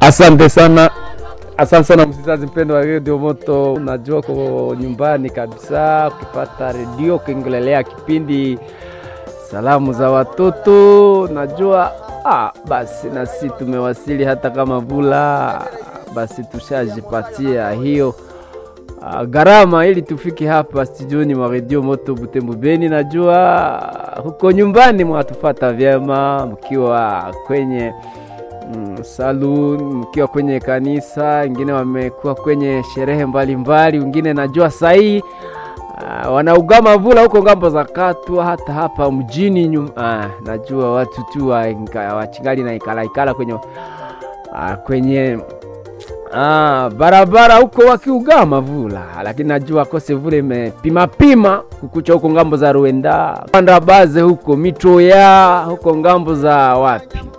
Asante sana, asante sana msikizaji mpendo wa redio Moto. Unajua ko nyumbani kabisa, ukipata redio ukiengelelea kipindi salamu za watoto, najua ah, basi nasi tumewasili, hata kama vula basi tushajipatia hiyo uh, gharama ili tufike hapa studioni mwa redio Moto Butembo Beni. Najua huko nyumbani mwatufata vyema mkiwa kwenye mm, saloon, mkiwa kwenye kanisa, wengine wamekuwa kwenye sherehe mbalimbali, wengine najua sahii uh, wanaugama vula huko ngambo za Katwa, hata hapa mjini nyum, uh, najua watu tu wachingali na ikala ikala kwenye uh, kwenye Ah, barabara huko wakiugama vula, lakini najua kose vule imepima pima kukucha huko ngambo za Ruenda, panda baze huko mito ya huko ngambo za wapi